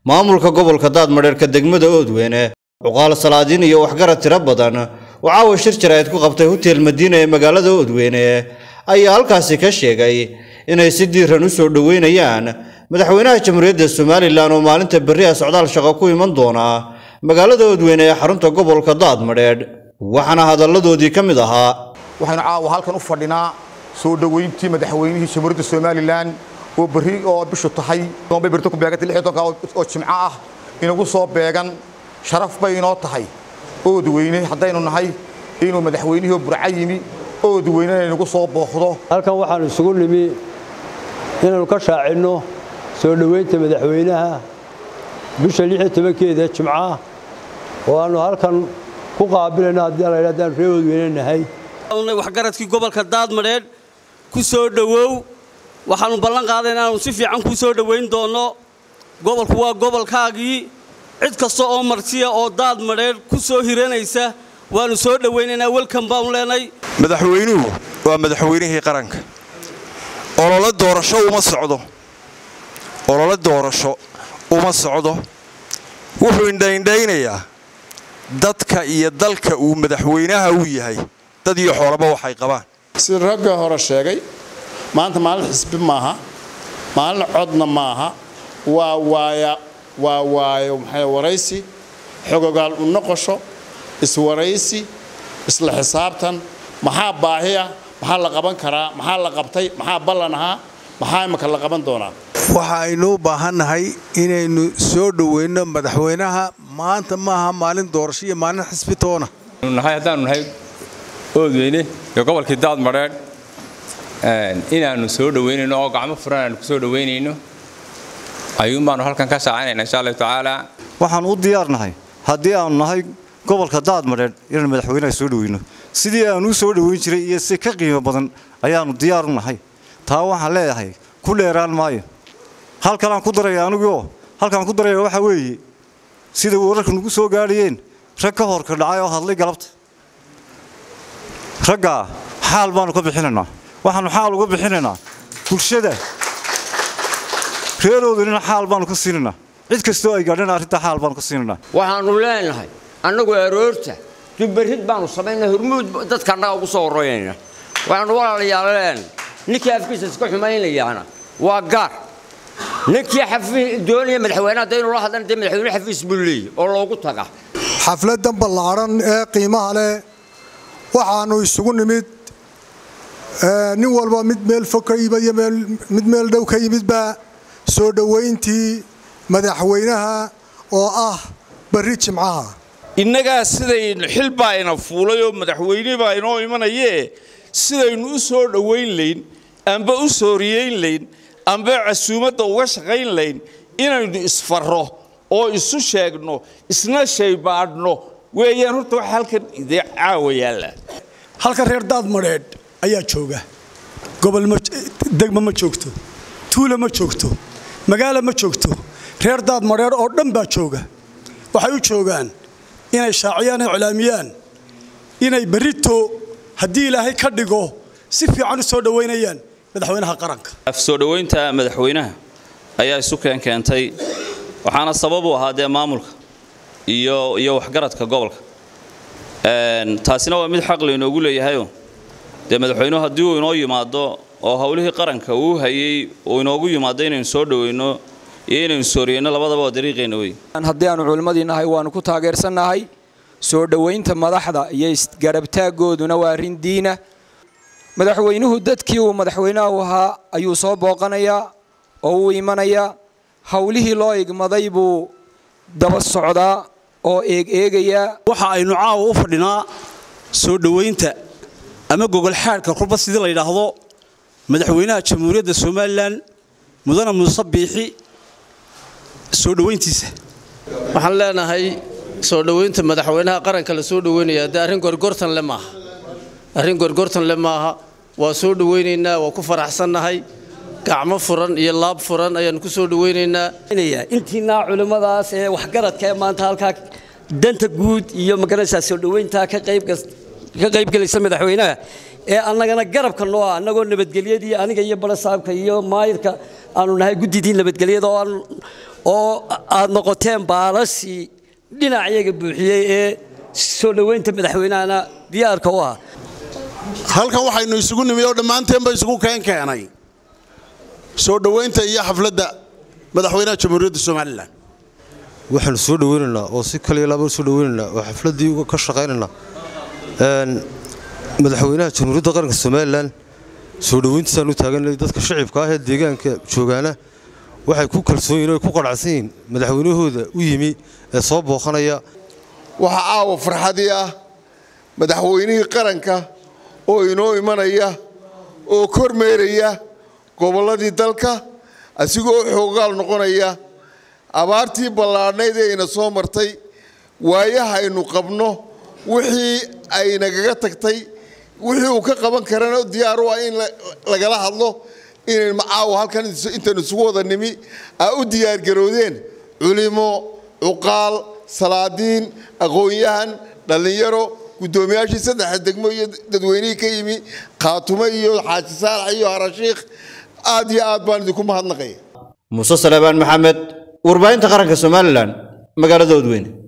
maamulka gobolka daadmadheerka degmada oodweyne cuqaal salaadiin iyo waxgarad tiro badan oo caawa shir jaraa'id ku qabtay hotel madiina ee magaalada oodweyne ayaa halkaasi ka sheegay inay si diiran u soo dhoweynayaan madaxweynaha jamhuuriyadda somalilan oo maalinta berri ah socdaal shaqo ku iman doona magaalada oodweyne ee xarunta gobolka daadmadheedh waxaana hadalladoodii ka mid ahaa waxaynu caawa halkan u fadhinaa soo dhoweyntii madaxweynihii jamhuuriyadda somalilan oo berri oo bishu tahay bay berri ku beegantay lix iyo tobanka oo jimco ah inagu soo beegan sharaf bay inoo tahay oodweyne haddaynu nahay inuu madaxweynihii burca yimi oodweynena inagu soo booqdo halkan waxaanu isugu nimi inaannu ka shaacinno soo dhoweynta madaxweynaha bisha lix iyo tobankeeda jimcaah oo aannu halkan ku qaabilayno haddii la haddaan ree oodweyne nahay waxgaradkii gobolka daadmadheedh ku soo dhowow waxaannu ballan qaaday inaannu si fiican kuu soo dhowayn doonno gobolku waa gobolkaagii cid kasta oo martiya oo daadmadheedh ku soo hiranaysa waannu soo dhowaynaynaa welkan baanu leenay madaxweynuhu waa madaxweynihii qaranka olole doorasho uma socdo olole doorasho uma socdo wuxuu indhaindhaynayaa dadka iyo dalka uu madaxweynaha u yahay dad iyo xoolaba waxay qabaan sida ragga hore sheegay maanta maalin xisbi maaha maalin codna maaha waa waaya waa waayo maxay waraysi xogogaal u noqosho iswaraysi isla xisaabtan maxaa baahiya maxaa la qaban karaa maxaa la qabtay maxaa ballan ahaa maxaa imaka la qaban doonaa waxa aynu u baahannahay inaynu soo dhoweyno madaxweynaha maanta maaha maalin doorasho iyo maalin xisbi toona nahay haddaanu nahay oodweyne iyo gobolkii daadmadheedh inaannu soo dhoweynayno oo gacmo furan aanu ku soo dhoweynayno ayuun baanu halkan ka shaacinayna insha allahu tacaala waxaan u diyaarnahay haddii aanu nahay gobolka daadmadheedh inaan madaxweynaha soo dhoweyno sidii aanu u soo dhoweyn jiray iyo si ka qiimo badan ayaannu diyaar u nahay taa waxaan leeyahay ku dheeraan maayo halkanaan ku daraya aniguoo halkaan ku daraya waxaa weeye sida wararka nugu soo gaadhayeen rag ka horka dhacay oo hadlay galabta raggaa xaal baannu ka bixinaynaa waxaannu xaal uga bixinaynaa bulshada reeroodanina xaal baannu ka siinaynaa cid kastoo ay gaadhana arrintaa xaal baannu ka siinaynaa waxaannu leenahay annagu aroorta dubarid baannu samaynaa hormuud dadka annaga ugu soo horreynayna waxaannu walaalayaal leenahay ninkii afkiisa iska xumaynayaana waa gaar ninkii doonaya madaxweynaha dee inuu la hadlana dee madaxweyne xafiis buu leeyahy oo loogu taga xafladdan ballaaran ee qiimaha leh waxaannu isugu nimid nin walba mid meel fog ka yimid iyo mid meel dhow ka yimidba soo dhowayntii madaxweynaha oo ah barri jimcaha innagaa sidaynu xil baa ina fuulay oo madaxweyne baa inoo imanayee sidaynu u soo dhowayn layn amba u sooriyeyn layn amba casuumadda uga shaqayn layn inaynu isfarro oo isu sheegno isna shaybaadhno weeyaan horta waxa halkan idee caawa yaalla halkan reer daadmadheedh ayaa jooga gobol degma ma joogto tuula ma joogto magaalo ma joogto reer daadmadheedh oo dhan baa jooga waxay u joogaan inay shaaciyaan ay colaamiyaan inay berrito haddii ilaahay ka dhigo si fiican u soo dhowaynayaan madaxweynaha qaranka soo dhowaynta madaxweynaha ayaa isu keenkeentay waxaana sabab u ahaa dee maamulka iyo iyo waxgaradka gobolka taasina waa mid xaq laynoogu leeyahayo dee madaxweynuhu haddii uu inoo yimaado oo howlihii qaranka uu hayey uu inoogu yimaado inaynu soo dhoweyno iyo inaynu sooriyeyno labadaba waa dariiqeenna wey haddii aanu culimmadii nahay waannu ku taageersannahay soo dhowaynta madaxda iyo isgarabtaaggooduna waa arrin diina madaxweynuhu dadkii uu madaxweynaha u ahaa ayuu soo booqanayaa oo uu imanayaa howlihii loo igmaday buu daba socdaa oo eegeegayaa waxa aynu caawa u fadhinaa soo dhowaynta ama gogolxaadhka kulba sidii la yidhaahdo madaxweynaha jamhuuriyadda somalilan mudane muuse biixi soo dhowayntiisa waxaan leenahay soo dhowaynta madaxweynaha qaranka la soo dhoweynaya dee arrin gorgortan le maaha arrin gorgortan le maaha waa soo dhowaynaynaa waa ku faraxsannahay gacmo furan iyo laab furan ayaannu ku soo dhowaynaynaa intiinaa culimmadaas ee waxgaradka ee maanta halkaa danta guud iyo magaranaysaa soo dhowayntaa ka qaybgelaysa madaxweynaha ee annagana garabka noo ah annagoo nabadgelyadii aniga iyo barasaabka iyo maayirka aanu nahay guddidii nabadgelyada oo aan oo aad noqoteen baalashii dhinacayaga buuxiyey ee soo dhoweynta madaxweynahana diyaarka u ah halkan waxaynu isugu nimi oo dhammaanteenba isugu keen keenay soo dhoweynta iyo xafladda madaxweynaha jamhuuriyadda somalilan waxaanu soo dhoweynaynaa oo si kaliya laaba soo dhoweynaynaa oo xafladdii uga ka shaqaynaynaa madaxweynaha jamhuuriyadda qaranka somalilan soo dhoweyntiisaan u taaganay dadka shacibka ah ee deegaanka joogaana waxay ku kalsoon yihin o ku qanacsan yihiin madaxweynahooda u yimi ee soo booqanaya waxaa caawa farxadii ah madaxweynihii qaranka oo inoo imanaya oo kormeeraya gobolladii dalka asigoo xoogaal noqonaya abaartii ballaadhnayd ee ina soo martay waayaha aynu qabno wixii ay nagaga tagtay wixii uu ka qaban karana diyaar u ah in lagala hadlo inayn macaawa halkan intaynu isugu wada nimi aa u diyaargaroodeen culimo cuqaal salaadiin aqoon-yahan dhallinyaro guddoomiyaashii saddexa degmo iyo dadweynihii ka yimi khaatumo iyo xaaji saalax iyo harashiikh aad iyo aad baan idinku mahadnaqaya muuse salebaan maxamed warbaahinta qaranka somalilan magaalada odweyne